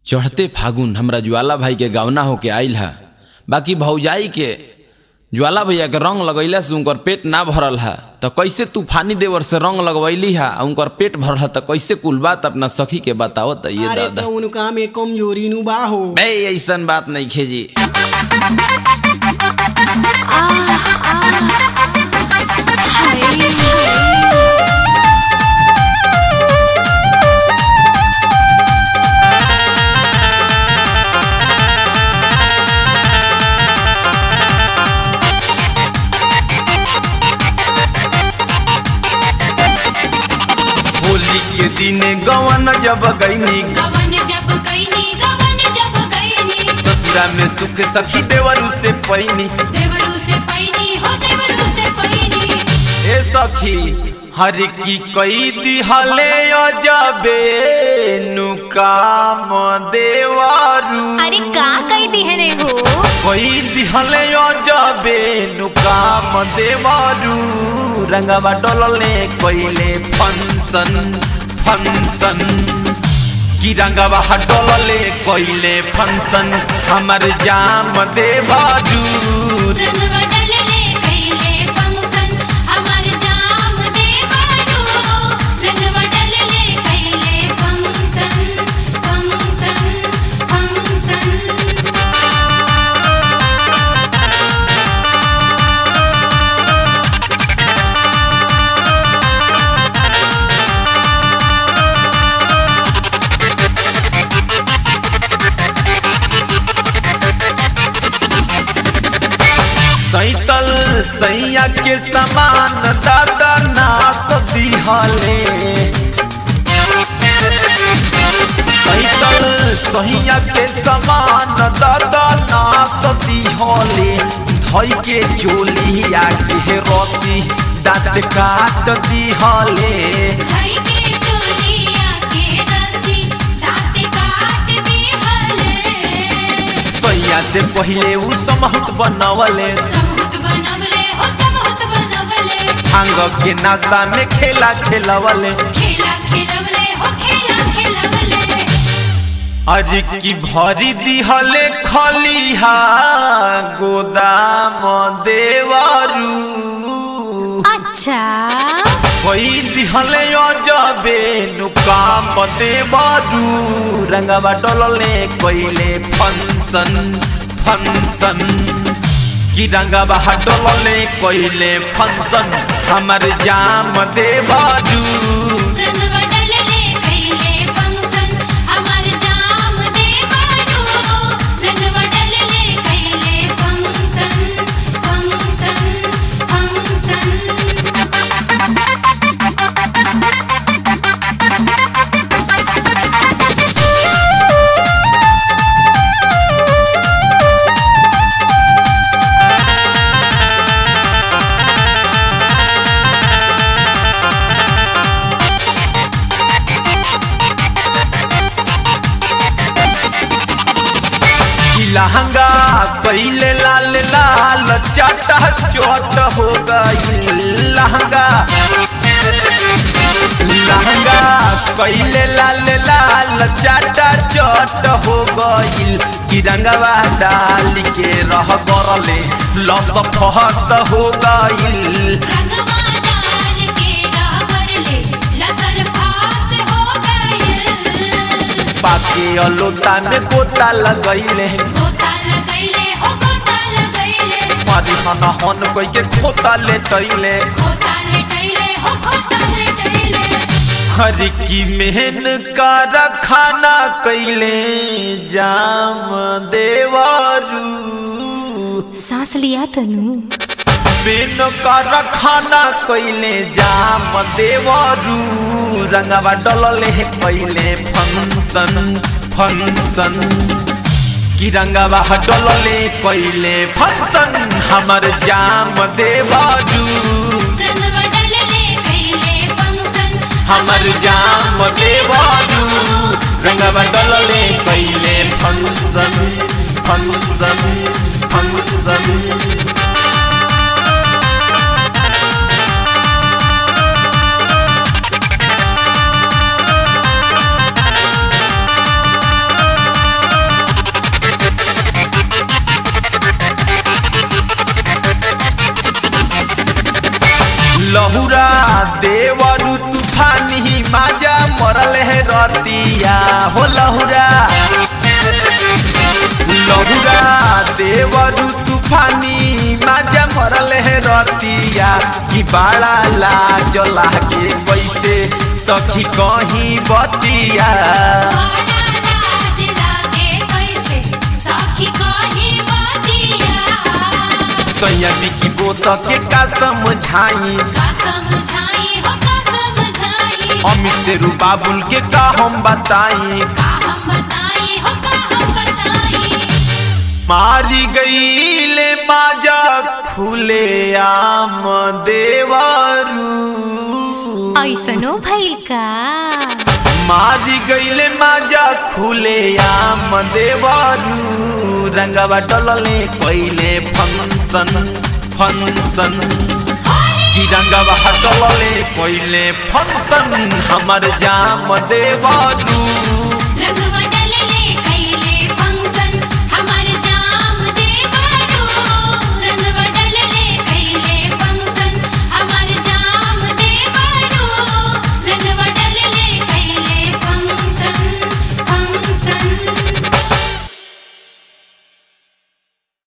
चढ़ते फागुन हमरा ज्वाला भाई के गावना होके आइल हा बाकी भौजाई के ज्वाला भैया के रंग लगैला से उनकर पेट ना भरल हा तो कैसे तूफानी देवर से रंग लगवैली हा आ उनकर पेट भरल हा तो कैसे कुल बात अपना सखी के बताओ त ये अरे दादा तो उनका में कमजोरी नु बा हो बे ऐसन बात नहीं खेजी होली के दिन गवन जब गईनी गवन जब गईनी गवन जब गईनी ससुरा में सुख सखी देवरू से पैनी देवरू से पैनी हो देवरू से पैनी ए सखी हर की कई दिहले अजबे नुकाम देवरू अरे का कही दिहने हो कई दिहले अजबे नुकाम देवरू रंगवा डोलले कइले फंक्शन फंक्शन की रंगवा डोलले कइले फंक्शन हमर जाम देवरू रंग बदलले कइले फंक्शन हमार जाम देवरू रंग बदलले कइले फंक्शन फंक्शन फंक्शन सैतल सैया के समान दादा नास दिहले सैतल सैया के समान दादा नास दिहले धई के चोलिया के रसी दाँत काट दिहले धई के चोलिया के रस्सी दाँत काट दिहले सैया से पहिले उ समहत बनवले समूत बनवले हो समूत बनवले भांग के नाश्ता में खेला खेलवले खेला खेलवले हो खेला खेलवले अरे की भरी दिहले खलिहा गोदाम देवरू अच्छा कोई दिहले अजबे नुकाम देवरू रंगवा डोलले कोइले फंक्शन फंक्शन की रंगवा डोलले कोइले फंक्शन हमर जाम देवरू रंग बदलले कइले फंक्शन हमार जाम देवरू रंग बदलले कइले फंक्शन फंक्शन फंक्शन की लहंगा कैले लाल लाल चाटा चोट हो गई लहंगा लहंगा कैले लाल लाल चाटा चोट हो गई की रंगवा डाल के रह गरले लस फहत हो गई रंगवा डाल के रहबरले लसर फास हो गइल पाके अलोता में गोता लगैले गोता लगैले हो गोता लगैले मारी हन हन कोई के खोता लेटैले गोता लेटैले हो गोता लेटैले हर की मेहन का रखाना कैले जाम देवरू सांस लिया तनु बेन का रखाना कैले जाम देवरू रंगवा डलले कैले फंक्शन फंक्शन की रंगवा डलले कैले फंक्शन हमर जाम देवरू रंग बदलले कइले फंक्शन हमर जाम देवरू रंगवा डलले कैले फंक्शन फंक्शन फंक्शन तूफानी माजा मरल है रतिया कि बड़ा लाज लागे कैसे सखी कहीं बतिया बड़ा लाज लागे कैसे सखी कहीं बतिया सैयदी की बोस के का समझाई का समझाई हो का समझाई अमित से रूबाबुल के का हम बताई का हम बताई हो का हम बताई मारी गई ले माजा खुले आम देवारू ऐसनो भइल का मारी गईले माजा खुले आम देवारू रंगवा डलले पहिले फंक्शन फंक्शन की रंगवा डलले पहिले फंक्शन हमर जाम देवारू